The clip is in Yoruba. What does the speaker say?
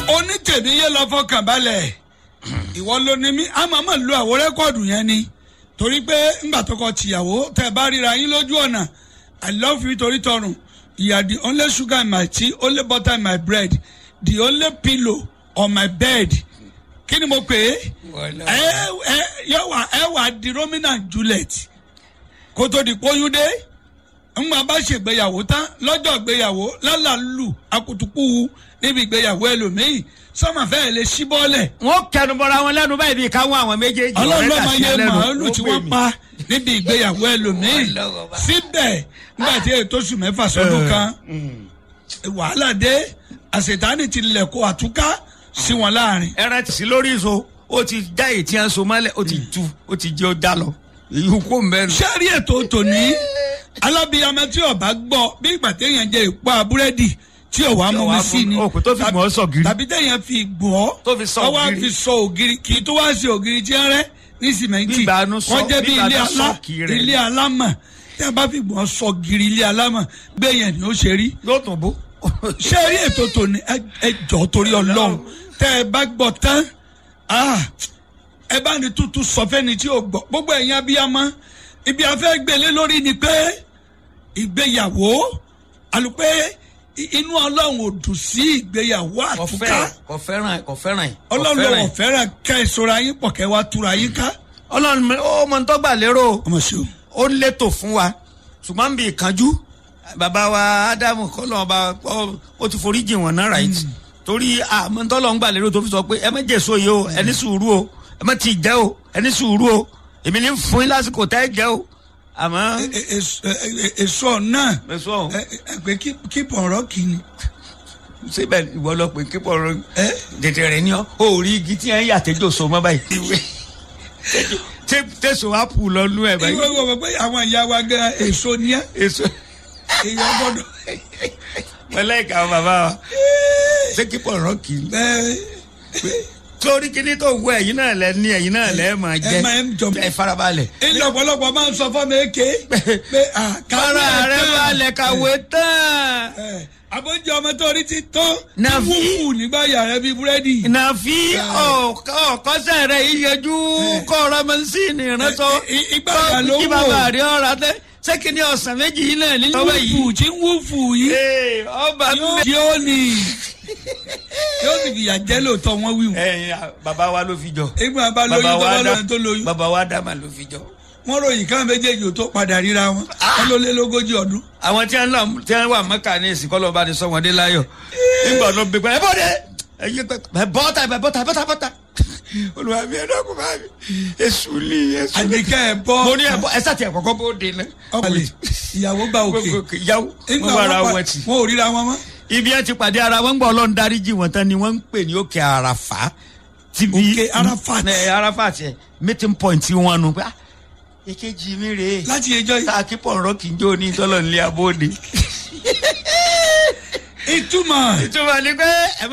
onítèmi yé lọ fọkàn balẹ̀ ìwọ ló ní mí a máa ma lo àwọn rẹ́kọ̀dù yẹn ni torí pé ńgbà tó kọ tìyàwó tẹ bá ríra yín lójú ọ̀nà i love you torí tọrùn you are the only sugar in my tea only butter in my bread the only pillow on my bed kí ni mo pè é ẹ ẹ yọ wà ẹ wà di romina and juliet kó tó di kóyún dé ńgbà bá ṣègbéyàwó tán lọ́jọ́ ìgbéyàwó lálàlù akutuku níbi ìgbéyàwó ẹlòmíì sọ́mà fẹ́ẹ́ lè ṣí bọ́ọ̀lẹ̀ wọ́n kẹnubọ́ra wọn lẹ́nu báyìí bí káwọn àwọn méjèèjì ọlọ́run ló ọ̀rẹ́ máa kàṣí yẹ lẹ́nu. màálù tí wọ́n pa níbi ìgbéyàwó ẹlòmíì Ọlọ́run bá. síbẹ̀ nígbà tí ètò oṣù mẹ́fà sọ́dún kan wàhálà dé àṣetánì ti lẹ̀kọ́ àtúká sí wọn láàrin. ẹran ti sí lórí ìṣó ó ti já ètí ẹ̀ ń so mọ́lẹ̀ ó ti tu ó ti jẹ́ ó já lọ èyí kò mẹ́nu. sẹ́rí ètò tòní alábìyamọ tí ọba gbọ́ bí ìgbà téèyàn jẹ ìpá búrẹ́dì tí ọ̀wá mú mi sí ni Òkú tó fi gbọ́ sọ gírí. tàbí téèyàn fi gbọ́ Tó fi sọ ọwọ́ ògiri. fi sọ ògiri kì í tó wá sí ògiri tí ń rẹ́ ní sìmẹ́ntì Bíbá nu sọ- wọ́n jẹ́ bí bíbá ilé nu alá sọ́ọ̀kì rẹ̀. ilé alámọ̀ tí a bá fi gbọ́ sọ gírí ilé alámọ̀ gbẹ̀yẹn ni ó ṣe rí yóò tún bó. ṣé rí ètò tòní ẹ- ẹ jọ torí ọlọ́run tẹ́ ẹ bá gbọ́ tán ah, ẹ bá ní tuntun sọ fẹ́ni tí ò gbọ́ gbogbo ẹ̀yin abiyamọ ibi afẹ́ gbélé lórí ni pé ìgbéyàwó àlùpẹ́ i- inú ọlọ́run ò dùn sí ìgbéyàwó kò àtúká fẹ́ràn kò fẹ́ràn kò fẹ́ràn ẹ̀. kò ọlọ́run fẹ́ràn lọ́wọ́ ẹ̀. fẹ́ràn ká ẹ sọ̀rọ̀ ayín pọ̀ kẹ́ wá túra yín ká. ọlọ́run mi- ó mọ tó gbà lérò ọmọ ṣe o. ó létò fún wa ṣùgbọ́n bí ìkanjú bàbá wa ádámù kọ́lọ́ ọba ọ- ó ti forí jìn wọ́n náà right torí àmọ́ tọ́lọ́ ń gbà lérò tó fi sọ pé ẹ má jèso yìí o ẹni sùúrù o ẹ má ti jẹ́ o ẹni sùúrù o èmi ní fún yín lásìkò tẹ́ ẹ jẹ́ o àmọ́ E- e- èso- e- e- èso náà èso ọ̀hún ẹ ẹ pé kí pọ̀nrọ́ kì í ni. síbẹ̀ ìwọ lọ pé kíkọ́ ọ̀rọ̀ ẹ tètè rẹ̀ ní ọ́ ó rí igi tí ẹ̀ ń yàtẹ́jọ́ so mọ́ báyìí ìwé tẹ̀sọ̀ wá pù lọ nú ẹ̀ ìwé báyìí wo pé àwọn ìyá wa gan èso ní ẹ èso èèyàn gbọ́dọ̀ mọ̀lẹ́kà àwọn bàbá wa ṣé kíkọ́ ọ̀rọ̀ kì í ẹ torí kíní tó wọ ẹ̀yin náà lẹ ní ẹ̀yin náà lẹ máa jẹ ẹ máa ń jọ ẹ farabalẹ̀. ilé ọ̀pọ̀lọpọ̀ máa ń sọ fún mi ké pé kára rẹ balẹ̀ kàwé tán. àbójú ọmọ tó rí ti tán Nàfi. wúwú nígbà yàrá bíi búrẹ́dì. nàfi ọ̀kọ́sẹ̀ rẹ̀ yíyanjú kọ́ ọ̀rọ̀ mẹ́sìnì ránṣọ. I- i- ìgbà yà ló kí wò. bàbá rí ọ̀rọ̀ tẹ́ ṣé kí ni ọ̀sán méjì yìí náà nílẹ̀ ọwọ́ wúfù yìí. tí ń wúfù yìí Ee, ọba yóò yóò ní yóò sì fìyà jẹ́ lóòótọ́ wọn wíwù. ẹyin bàbá wa ló fi jọ. ìgbà bá lóyún tó bá lóyún tó lóyún bàbá wa dàmà ló fi jọ. wọn ròyìn káwọn méjèèjì ò tó padà ríra wọn wọn ló lé lógójì ọdún. àwọn tí wọn lọ tí wọn wà mọ́kà ní ìsìnkọ́ lọ́ọ́ bá ní sọ wọn dé láyọ̀ nígbà náà gbé pẹ́ ẹ bọ́ dé ẹ yé pẹ́ ẹ bọ́ta ẹ bọ́ta bọ́ta bọ́ta olùwà mi ẹ dọ́kun bá mi èṣù ni èṣù ni àdìkẹ́ ẹ̀ bọ́ mo ní ẹ bọ́ ẹ sàtì ẹ kọ́kọ́ bó de náà. ọ̀pọ̀lẹ̀ ìyàwó gba òkè ìyàwó Nígbà wọn wàrà pa- wọn ti. wọn ò ríra wọn mọ́. ibi ẹ ti pàdé ara wọn gbọ́ ọlọ́run dáríjì wọn tán ni wọ́n ń pè ní òkè àràfà. ti bí- Òkè Arafat. ẹ arafat ẹ meeting point wọn nu pé ah èkejì mi rèé láti ẹjọ́ yìí tá a kí pọ̀ ọ̀rọ̀ kì í jó ní tọ́lọ̀ nílé abóde. ìtumọ̀ ìtumọ̀ ni pé ẹ